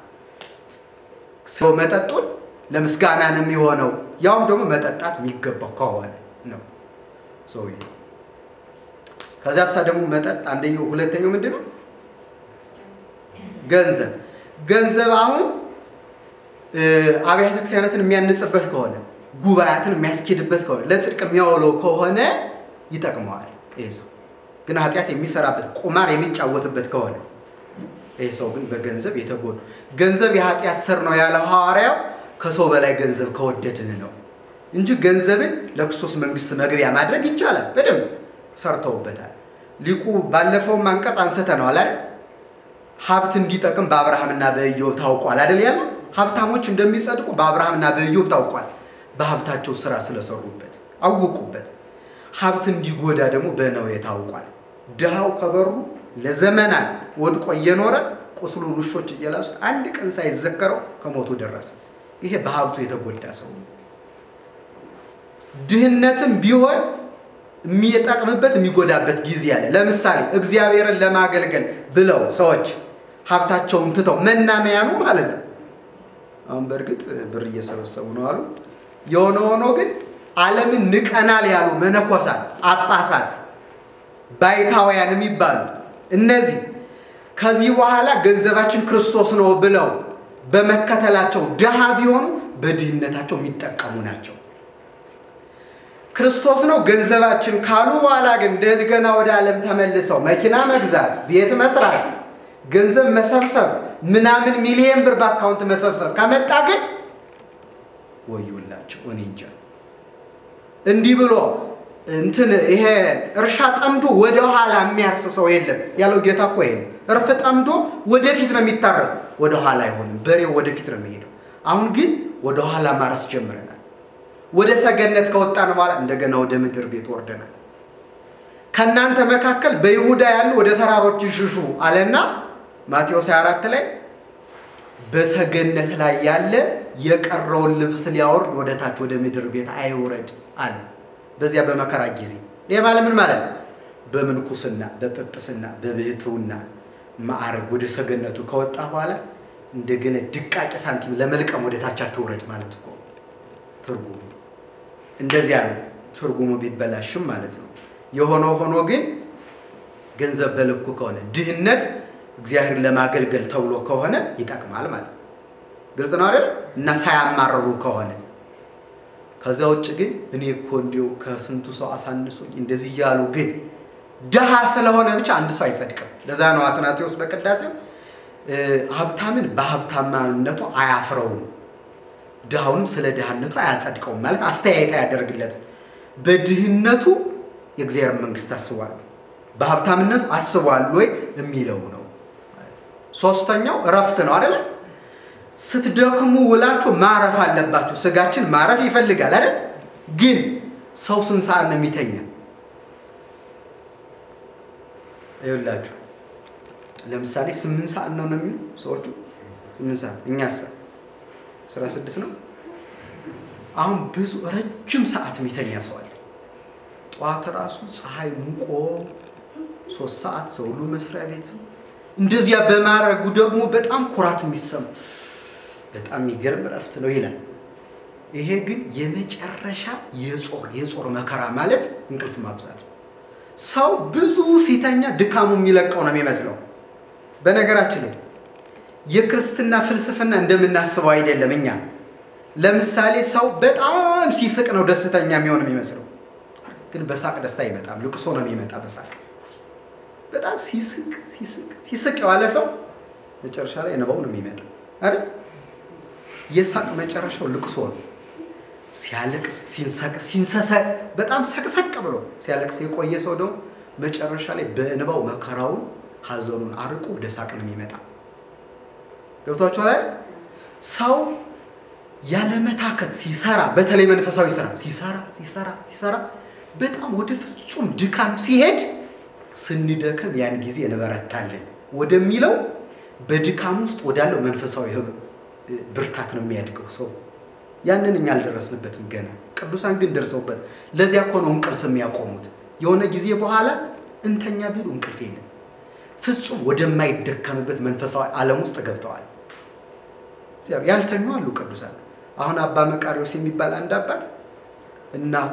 Speaker 1: ሰው መጠጡን ለምስጋና ነው የሚሆነው። ያውም ደግሞ መጠጣት የሚገባው ከሆነ ነው ሰውዬው። ከዚያ ሳ ደግሞ መጠጥ አንደኛው፣ ሁለተኛው ምንድን ነው? ገንዘብ ገንዘብ አሁን አብያተ ክርስቲያናትን የሚያንጽበት ከሆነ ጉባኤያትን የሚያስኬድበት ከሆነ ለጽድቅ የሚያውለው ከሆነ ይጠቅመዋል። ይህ ሰው ግን ኃጢአት የሚሰራበት ቁማር የሚጫወትበት ከሆነ ይህ ሰው ግን በገንዘብ የተጎዱ ገንዘብ የኃጢአት ስር ነው ያለው ሐዋርያው ከሰው በላይ ገንዘብ ከወደድን ነው እንጂ ገንዘብን ለክርስቶስ መንግስት መግቢያ ማድረግ ይቻላል። በደንብ ሰርተውበታል። ሊቁ ባለፈውም አንቀጽ አንስተነዋል አይደል? ሀብት እንዲጠቅም በአብርሃምና በኢዮብ ታውቋል አይደል ያለው። ሀብታሞች እንደሚጸድቁ በአብርሃምና በኢዮብ ታውቋል። በሀብታቸው ስራ ስለሰሩበት አወቁበት። ሀብት እንዲጎዳ ደግሞ በነዌ ታውቋል። ድሃው ከበሩ ለዘመናት ወድቆ እየኖረ ቁስሉን ውሾች እየላሱት አንድ ቀን ሳይዘከረው ከሞቱ ደረሰ። ይሄ በሀብቱ የተጎዳ ሰው ነው። ድህነትም ቢሆን የሚጠቅምበት የሚጎዳበት ጊዜ አለ። ለምሳሌ እግዚአብሔርን ለማገልገል ብለው ሰዎች ሀብታቸውን ትተው መናንያኑ ማለት ነው። አሁን በእርግጥ ብር እየሰበሰቡ ነው አሉ። የሆነ ሆኖ ግን ዓለምን ንቀናል ያሉ መነኮሳት፣ ጳጳሳት፣ ባይታውያን የሚባሉ እነዚህ ከዚህ በኋላ ገንዘባችን ክርስቶስ ነው ብለው በመከተላቸው ድሃ ቢሆኑ በድህነታቸው የሚጠቀሙ ናቸው። ክርስቶስ ነው ገንዘባችን ካሉ በኋላ ግን እንደገና ወደ ዓለም ተመልሰው መኪና መግዛት፣ ቤት መስራት፣ ገንዘብ መሰብሰብ፣ ምናምን ሚሊየን ብር በአካውንት መሰብሰብ ከመጣ ግን ወዮላቸው። እኔ እንጃ እንዲህ ብሎ እንትን ይሄ እርሻ ጠምዶ ወደ ኋላ የሚያርስ ሰው የለም ያለው ጌታ እኮ ይሄ ነው። እርፍ ጠምዶ ወደፊት ነው የሚታረስ፣ ወደ ኋላ አይሆንም። በሬው ወደፊት ነው የሚሄደው። አሁን ግን ወደ ኋላ ማረስ ጀምረናል። ወደ ሰገነት ከወጣን በኋላ እንደገና ወደ ምድር ቤት ወርደናል። ከእናንተ መካከል በይሁዳ ያሉ ወደ ተራሮች ይሽሹ አለና ማቴዎስ 24 ላይ በሰገነት ላይ ያለ የቀረውን ልብስ ሊያወርድ ወደ ታች ወደ ምድር ቤት አይውረድ አለ። በዚያ በመከራ ጊዜ ይህ ማለት ምን ማለት ነው? በምንኩስና በጵጵስና በብሕትውና ማዕረግ ወደ ሰገነቱ ከወጣ በኋላ እንደገና ድቃቄ ሳንቲም ለመልቀም ወደ ታች አትውረድ ማለት እኮ ትርጉሙ እንደዚያ ነው። ትርጉሙ ቢበላሽም ማለት ነው። የሆነው ሆኖ ግን ገንዘብ በልኩ ከሆነ ድህነት እግዚአብሔርን ለማገልገል ተብሎ ከሆነ ይጠቅማል ማለት ነው። ግልጽ ነው አይደል? እና ሳያማርሩ ከሆነ ከዚያ ውጭ ግን እኔ እኮ እንዲሁ ከስንቱ ሰው አሳንሶኝ እንደዚህ እያሉ ግን ድሃ ስለሆነ ብቻ አንድ ሰው አይጸድቅም። ለዛ ነው አትናቴዎስ በቅዳሴው ሀብታምን በሀብታማነቱ አያፍረውም፣ ድሃውንም ስለ ድሃነቱ አያጸድቀውም። ማለት አስተያየት አያደርግለትም። በድህነቱ የእግዚአብሔር መንግስት አስቧል፣ በሀብታምነቱ አስቧል ወይ የሚለው ነው። ሶስተኛው እረፍት ነው አይደለ? ስትደክሙ ውላችሁ ማረፍ አለባችሁ። ስጋችን ማረፍ ይፈልጋል አይደል? ግን ሰው ስንት ሰዓት ነው የሚተኛ? ይኸውላችሁ ለምሳሌ ስምንት ሰዓት ነው ነው የሚሉ ሰዎቹ ስምንት ሰዓት እኛስ አስራ ስድስት ነው። አሁን ብዙ ረጅም ሰዓት የሚተኛ ሰው አለ። ጠዋት ራሱ ፀሐይ ሙቆ ሶስት ሰዓት ሰው ሁሉ መስሪያ ቤት እንደዚያ በማድረጉ ደግሞ በጣም ኩራት የሚሰማ በጣም የሚገርም እረፍት ነው ይላል። ይሄ ግን የመጨረሻ የጾር የጾር መከራ ማለት እንቅልፍ ማብዛት ነው። ሰው ብዙ ሲተኛ ድካሙ የሚለቀው ነው የሚመስለው። በነገራችን ላይ የክርስትና ፍልስፍና እንደምናስበው አይደለም። እኛ ለምሳሌ ሰው በጣም ሲስቅ ነው ደስተኛ የሚሆን የሚመስለው፣ ግን በሳቅ ደስታ አይመጣም። ልቅሶ ነው የሚመጣ በሳቅ በጣም ሲስቅ ሲስቅ ሲስቅ የዋለ ሰው መጨረሻ ላይ እንባው ነው የሚመጣ አይደል? የሳቅ መጨረሻው ልቅሶ ነው። ሲያለቅስ ሲንሰቅ ሲንሰሰ በጣም ሰቅሰቅ ብሎ ሲያለቅስ የቆየ ሰው ደግሞ መጨረሻ ላይ በእንባው መከራውን ሀዘኑን አርቆ ወደ ሳቅ ነው የሚመጣ። ገብቷችኋል አይደል? ሰው ያለመታከት ሲሰራ፣ በተለይ መንፈሳዊ ስራ ሲሰራ ሲሰራ ሲሰራ በጣም ወደ ፍጹም ድካም ሲሄድ ስንደክም ያን ጊዜ እንበረታለን ወደሚለው በድካም ውስጥ ወዳለው መንፈሳዊ ብርታት ነው የሚያድገው ሰው። ያንን እኛ አልደረስንበትም ገና። ቅዱሳን ግን ደርሰውበት። ለዚያ እኮ ነው እንቅልፍ የሚያቆሙት። የሆነ ጊዜ በኋላ እንተኛ ቢሉ እንቅልፍ የለም። ፍጹም ወደማይደከምበት መንፈሳዊ ዓለም ውስጥ ገብተዋል። ያልተኙ አሉ ቅዱሳን። አሁን አባ መቃሪዎስ የሚባል አንድ አባት እናቱ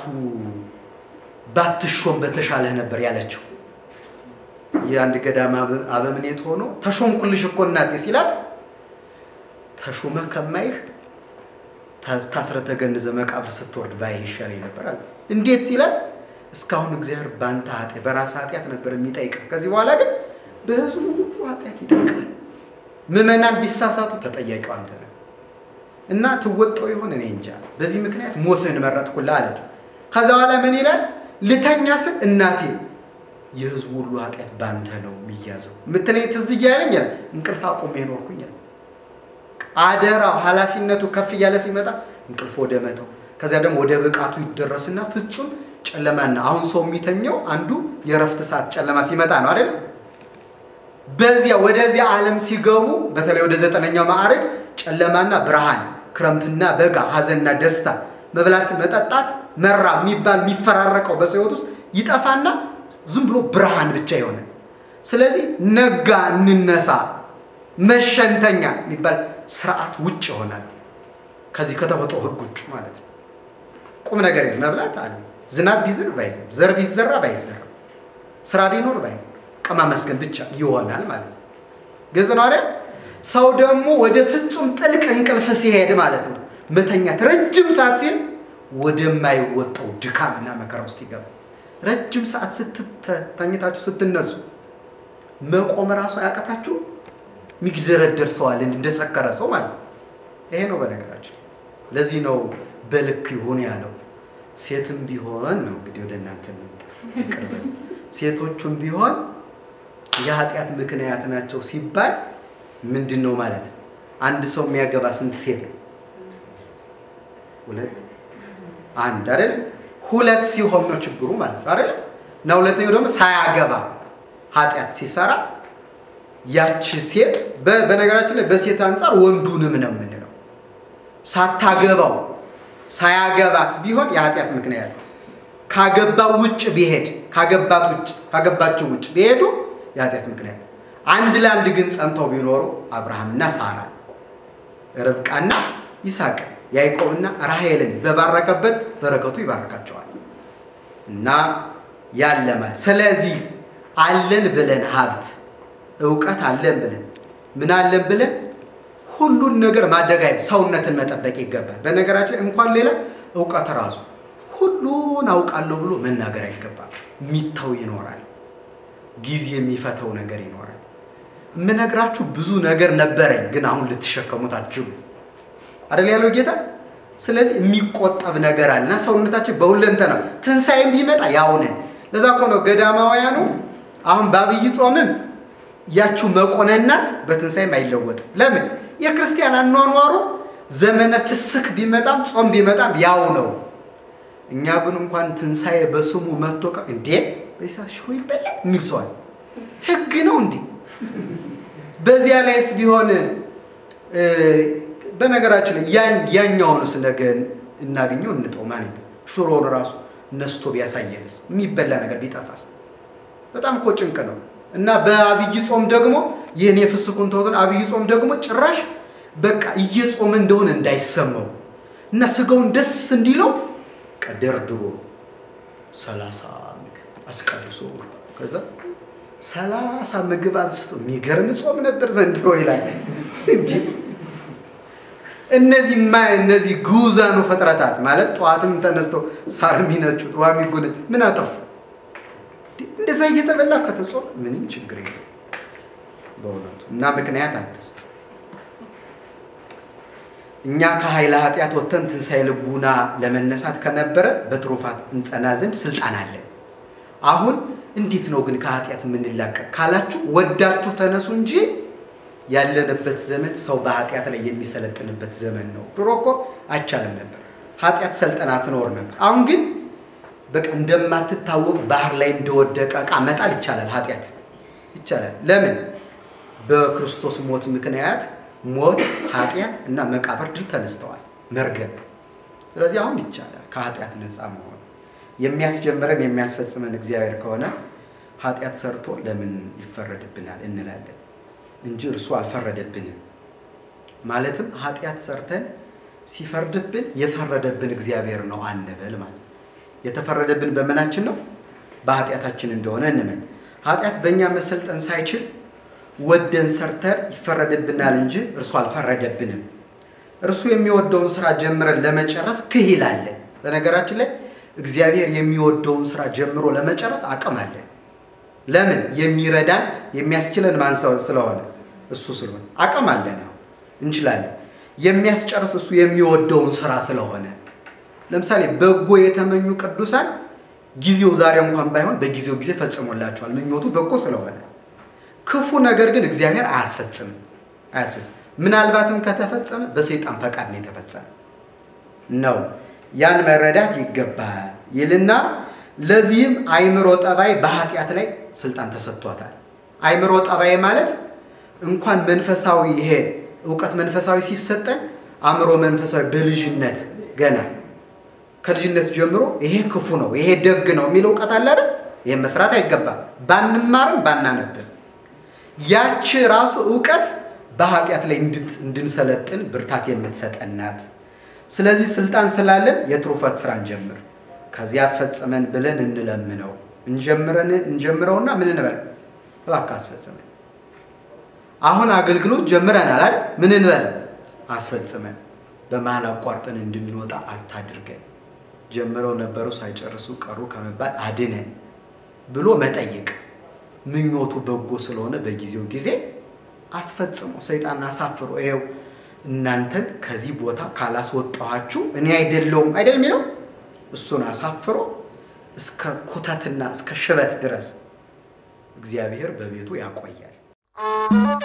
Speaker 1: ባትሾም በተሻለህ ነበር ያለችው። የአንድ ገዳም አበምኔት ሆኖ ተሾምኩልሽ እኮ እናቴ ሲላት ተሾመህ ከማይህ ታስረ ተገንዘ መቃብር ስትወርድ ባይህ ይሻለኝ ነበር አለ። እንዴት ሲላት እስካሁን እግዚአብሔር በአንተ ኃጢአት በራስ ኃጢአት ነበር የሚጠይቅ። ከዚህ በኋላ ግን በህዝቡ ሁሉ ኃጢአት ይጠይቃል። ምዕመናን ቢሳሳቱ ተጠያቂው አንተ ነህ እና ትወጣው ይሆን እኔ እንጃ። በዚህ ምክንያት ሞትህን መረጥኩልህ አለችው። ከዛ በኋላ ምን ይላል? ልተኛ ስል እናቴ የህዝቡ ሁሉ ኃጢአት ባንተ ነው የሚያዘው የምትለኝ ትዝ እያለኝ እንቅልፍ አቁሜ ኖርኩኝ። አደራው ኃላፊነቱ ከፍ እያለ ሲመጣ እንቅልፍ ወደ መተው ከዚያ ደግሞ ወደ ብቃቱ ይደረስና ፍጹም ጨለማና አሁን ሰው የሚተኘው አንዱ የእረፍት ሰዓት ጨለማ ሲመጣ ነው አይደል? በዚያ ወደዚያ ዓለም ሲገቡ በተለይ ወደ ዘጠነኛው ማዕረግ ጨለማና ብርሃን፣ ክረምትና በጋ፣ ሀዘንና ደስታ፣ መብላት፣ መጠጣት፣ መራ የሚባል የሚፈራረቀው በሰው ህይወት ውስጥ ይጠፋና ዝም ብሎ ብርሃን ብቻ ይሆናል። ስለዚህ ነጋ እንነሳ መሸንተኛ የሚባል ስርዓት ውጭ ይሆናል። ከዚህ ከተፈጥሮ ህግ ውጭ ማለት ነው። ቁም ነገር መብላት አለ። ዝናብ ቢዝር ባይዘር፣ ዘር ቢዘራ ባይዘራ፣ ስራ ቢኖር ባይኖር ቀማ መስገን ብቻ ይሆናል ማለት ነው። ግልጽ ነው አይደል? ሰው ደግሞ ወደ ፍጹም ጥልቅ እንቅልፍ ሲሄድ ማለት ነው መተኛት ረጅም ሰዓት ሲሄድ ወደማይወጣው ድካምና መከራ ውስጥ ይገባል። ረጅም ሰዓት ስትተኝታችሁ ስትነሱ መቆም ራሱ አያቀታችሁ የሚግደረደር ሰው አለ እንደሰከረ ሰው ማለት ነው። ይሄ ነው በነገራችን። ለዚህ ነው በልክ ይሁን ያለው። ሴትም ቢሆን ነው እንግዲህ ወደ እናንተ ቅርብ ሴቶቹም ቢሆን የኃጢአት ምክንያት ናቸው ሲባል ምንድን ነው ማለት ነው? አንድ ሰው የሚያገባ ስንት ሴት ነው? ሁለት አንድ አይደለም። ሁለት ሲሆን ነው ችግሩ ማለት ነው አይደለም። እና ሁለተኛው ደግሞ ሳያገባ ኃጢአት ሲሰራ ያቺ ሴት በነገራችን ላይ በሴት አንጻር ወንዱንም ነው የምንለው። ሳታገባው ሳያገባት ቢሆን የኃጢአት ምክንያት ነው። ካገባው ውጭ ቢሄድ ካገባት ውጭ ካገባችው ውጭ ቢሄዱ የኃጢአት ምክንያት አንድ ለአንድ ግን ጸንተው ቢኖሩ አብርሃምና ሳራ ርብቃና ይስሐቅ ያዕቆብና ራሔልን በባረከበት በረከቱ ይባርካቸዋል። እና ያለማ ስለዚህ አለን ብለን ሀብት እውቀት አለን ብለን ምን አለን ብለን ሁሉን ነገር ማድረግ አይ ሰውነትን መጠበቅ ይገባል። በነገራችን እንኳን ሌላ እውቀት ራሱ ሁሉን አውቃለሁ ብሎ መናገር አይገባም። ሚታው ይኖራል፣ ጊዜ የሚፈተው ነገር ይኖራል። የምነግራችሁ ብዙ ነገር ነበረኝ፣ ግን አሁን ልትሸከሙት አትችሉ አደል ያለው ጌታ። ስለዚህ የሚቆጠብ ነገር አለ እና ሰውነታችን በሁለንተና ትንሣኤም ቢመጣ ያውንን። ለዛ እኮ ነው ገዳማውያኑ አሁን በአብይ ጾምም ያችሁ መቆነናት በትንሣኤም አይለወጥም። ለምን? የክርስቲያን አኗኗሩ ዘመነ ፍስክ ቢመጣም ጾም ቢመጣም ያው ነው። እኛ ግን እንኳን ትንሣኤ በስሙ መጥቶ እንዴ በሳ ሽሮ ይበላል የሚል ሰዋል ህግ ነው እንዴ? በዚያ ላይስ ቢሆን በነገራችን ላይ ያኛውንስ ነገ እናገኘው እንጠው ማለት ነው። ሽሮን ራሱ ነስቶ ቢያሳየንስ የሚበላ ነገር ቢጠፋስ? በጣም እኮ ጭንቅ ነው። እና በአብይ ጾም ደግሞ ይህን የፍስኩን ተውትን አብይ ጾም ደግሞ ጭራሽ በቃ እየጾመ እንደሆነ እንዳይሰማው እና ስጋውን ደስ እንዲለው ቀደርድሮ ሰላሳ ምግብ አስቀድሶ ከዛ ሰላሳ ምግብ አንስቶ የሚገርም ጾም ነበር ዘንድሮ ይላል። እንዲህ እነዚህ ማ እነዚህ ግዑዛኑ ፍጥረታት ማለት ጠዋትም ተነስተው ሳር የሚነጩት ውሃ የሚጎነጩ ምን አጠፉ? እንደዛ እየተበላ ከተጾም ምንም ችግር የለም በእውነቱ እና ምክንያት አትስጥ። እኛ ከኃይለ ኃጢአት ወጥተን ትንሣኤ ልቡና ለመነሳት ከነበረ በትሩፋት እንጸና ዘንድ ስልጣን አለን። አሁን እንዴት ነው ግን ከኃጢአት የምንላቀቅ ካላችሁ ወዳችሁ ተነሱ እንጂ ያለንበት ዘመን ሰው በኃጢአት ላይ የሚሰለጥንበት ዘመን ነው። ድሮ እኮ አይቻልም ነበር፣ ኃጢአት ሰልጠና ትኖር ነበር። አሁን ግን በቃ እንደማትታወቅ ባህር ላይ እንደወደቀ ዕቃ መጣል ይቻላል። ኃጢአት ይቻላል። ለምን? በክርስቶስ ሞት ምክንያት ሞት፣ ኃጢአት እና መቃብር ድል ተነስተዋል፣ መርገም። ስለዚህ አሁን ይቻላል ከኃጢአት ነፃ መሆን። የሚያስጀምረን የሚያስፈጽመን እግዚአብሔር ከሆነ ኃጢአት ሰርቶ ለምን ይፈረድብናል እንላለን እንጂ እርሱ አልፈረደብንም። ማለትም ኃጢአት ሰርተን ሲፈርድብን የፈረደብን እግዚአብሔር ነው አንበል ማለት ነው። የተፈረደብን በምናችን ነው? በኃጢአታችን እንደሆነ እንመን። ኃጢአት በእኛ መሰልጠን ሳይችል ወደን ሰርተን ይፈረድብናል እንጂ እርሱ አልፈረደብንም። እርሱ የሚወደውን ስራ ጀምረን ለመጨረስ ክሂል አለን። በነገራችን ላይ እግዚአብሔር የሚወደውን ስራ ጀምሮ ለመጨረስ አቅም አለን። ለምን? የሚረዳን የሚያስችለን ማን ስለሆነ እሱ ስለሆነ አቅም አለን። ያው እንችላለን። የሚያስጨርስ እሱ የሚወደውን ስራ ስለሆነ ለምሳሌ በጎ የተመኙ ቅዱሳን ጊዜው ዛሬ እንኳን ባይሆን በጊዜው ጊዜ ፈጽሞላቸዋል። ምኞቱ በጎ ስለሆነ ክፉ ነገር ግን እግዚአብሔር አያስፈጽምም አያስፈጽም። ምናልባትም ከተፈጸመ በሰይጣን ፈቃድ ነው የተፈጸመ ነው። ያን መረዳት ይገባል ይልና ለዚህም አይምሮ ጠባይ በኃጢአት ላይ ስልጣን ተሰጥቷታል። አይምሮ ጠባይ ማለት እንኳን መንፈሳዊ ይሄ እውቀት መንፈሳዊ ሲሰጠን አእምሮ መንፈሳዊ በልጅነት ገና ከልጅነት ጀምሮ ይሄ ክፉ ነው፣ ይሄ ደግ ነው የሚል እውቀት አለ አይደል? ይሄን መስራት አይገባም። ባንማርም ባናነብም ያቺ ራሱ እውቀት በኃጢአት ላይ እንድንሰለጥን ብርታት የምትሰጠን ናት። ስለዚህ ስልጣን ስላለን የትሩፋት ስራ እንጀምር፣ ከዚህ አስፈጽመን ብለን እንለምነው። እንጀምረን እንጀምረውና ምን እንበል? እባክህ አስፈጽመን። አሁን አገልግሎት ጀምረናል አይደል? ምን እንበል? አስፈጽመን። በመሀል አቋርጠን እንድንወጣ አታድርገን። ጀምረው ነበሩ ሳይጨርሱ ቀሩ ከመባል አድነን ብሎ መጠየቅ። ምኞቱ በጎ ስለሆነ በጊዜው ጊዜ አስፈጽሞ ሰይጣን አሳፍሮ ይኸው እናንተን ከዚህ ቦታ ካላስወጣኋችሁ እኔ አይደለውም አይደል የሚለው እሱን አሳፍሮ እስከ ኩተትና እስከ ሽበት ድረስ እግዚአብሔር በቤቱ ያቆያል።